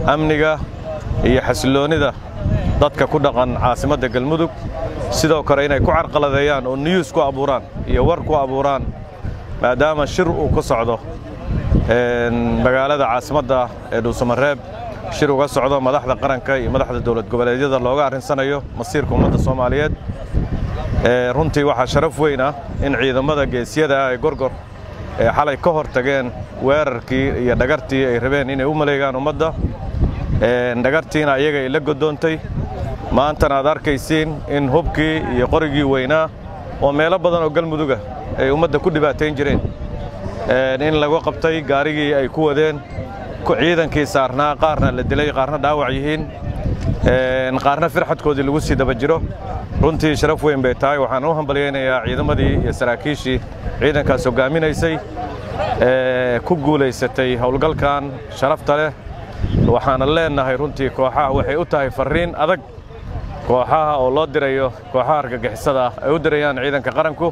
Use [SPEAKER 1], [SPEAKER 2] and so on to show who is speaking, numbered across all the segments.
[SPEAKER 1] amniga iyo xasilloonnida dadka ku dhaqan caasimadda galmudug sidoo kale inay ku carqaladeeyaan oo niyuus ku abuuraan iyo war ku abuuraan maadaama shir uu ka socdo magaalada caasimadda ee dhuusamareeb shir uga socdo madaxda qaranka iyo madaxda dowlad goboleedyada looga arrinsanayo masiirka ummadda soomaaliyeed runtii waxaa sharaf weyn ah in ciidamada geesyada ah ee gorgor ee xalay ka hor tageen weerarkii iyo dhagartii ay rabeen inay u maleegaan ummadda dhagartiina iyaga ay la godoontay maantana aad arkaysiin in hubkii iyo qorigii weynaa oo meelo badan oo galmuduga ay ummadda ku dhibaatayn jireen in lagu qabtay gaarigii ay ku wadeen ciidankii saarnaa qaarna la dilay qaarna dhaawac yihiin qaarna firxadkoodii lagu sii daba jiro runtii sharaf weyn bay tahay waxaan u hambalyaynayaa ciidamadii iyo saraakiishii ciidankaas hoggaaminaysay ee ku guulaysatay howlgalkan sharafta leh waxaana leennahay runtii kooxaha waxay u tahay farriin adag kooxaha oo loo dirayo kooxaha argagixisada ah ay u dirayaan ciidanka qaranku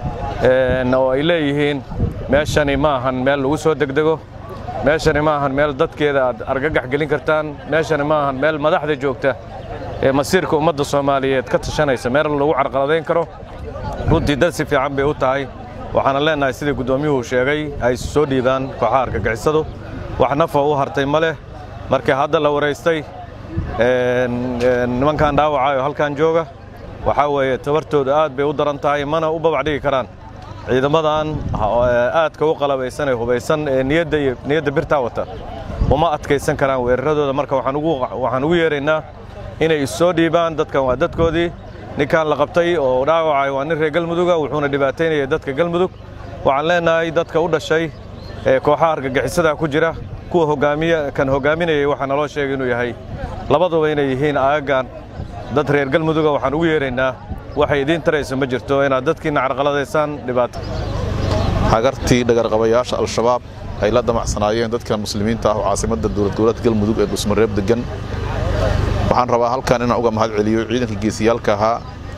[SPEAKER 1] oo ay leeyihiin meeshani ma ahan meel lagu soo degdego meeshani ma ahan meel dadkeeda aad argagax gelin kartaan meeshani ma ahan meel madaxda joogta ee masiirka ummadda soomaaliyeed ka tashanaysa meel lagu carqaladayn karo runtii dad si fiican bay u tahay waxaana leennahay sidii guddoomiyuhu sheegay ay soo dhiibaan kooxaha argagixisadu wax nafa u hartay ma leh markii hadda la waraystay nimankan dhaawacaayo halkan jooga waxaa weeye tabartooda aad bay u daran tahay mana u babac dhigi karaan ciidamadan aadka u qalabaysan ee hubaysan ee niyadda iyo niyadda birtaa wata uma adkaysan karaan weeraradooda marka waxaan ugu waxaan ugu yeeraynaa inay issoo dhiibaan dadkan waa dadkoodii ninkan la qabtay oo dhaawacay waa nin reer galmuduga wuxuuna dhibaataynayay dadka galmudug waxaan leennahay dadka u dhashay ee kooxaha argagixisada ku jira kuwa hogaamiya kan hoggaaminayay waxaa naloo sheegay inuu yahay labaduba inay yihiin aaggan dad reer galmuduga waxaan ugu yeeraynaa waxay idiin tarayso ma jirto inaad dadkiinna carqaladaysaan dhibaato
[SPEAKER 2] hagartii dhagarqabayaasha al-shabaab ay la damacsanaayeen dadkan muslimiinta ah oo caasimadda dowlad goboleedka galmudug ee dhuusmareeb deggan waxaan rabaa halkan inaan uga mahad celiyo ciidanka geesiyaalka ahaa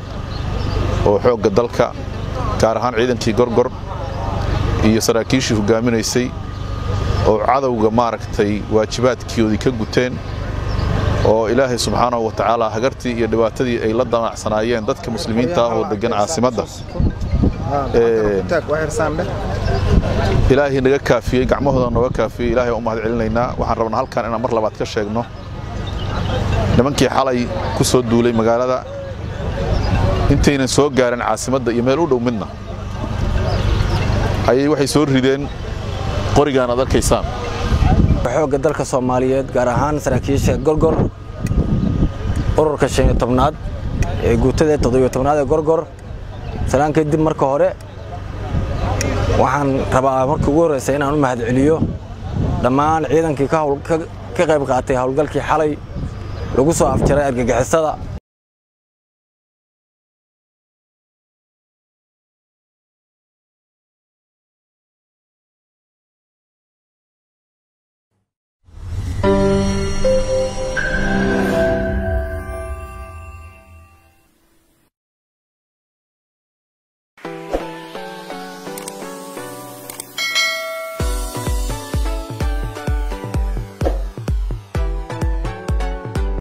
[SPEAKER 2] oo xoogga dalka gaar ahaan ciidankii gorgor iyo saraakiishii hoggaaminaysay oo cadowga maaragtay waajibaadkoodii ka guteen oo ilaahay subxaanahu wa tacaala hagartii iyo dhibaatadii ay la damacsanaayeen dadka muslimiinta ah oo deggan caasimadda ilaahay naga kaafiyey gacmahooda nooga kaafiyey ilaahay u mahad celinaynaa waxaan rabnaa halkan inaan mar labaad ka sheegno nimankii xalay ku soo duulay magaalada intaynan soo gaarin caasimadda iyo meel u dhow midna ayay waxay soo rideen qorigaan aad arkaysaan
[SPEAKER 3] xoogga dalka soomaaliyeed gaar ahaan saraakiisha gorgor ururka shan iyo tobnaad ee guutada toddobiyo tobnaad ee gorgor salaan kadib marka hore waxaan rabaa markii ugu horreysa inaan u mahad celiyo dhammaan ciidankii ka qayb qaatay howlgalkii xalay lagu soo afjaray argagixisada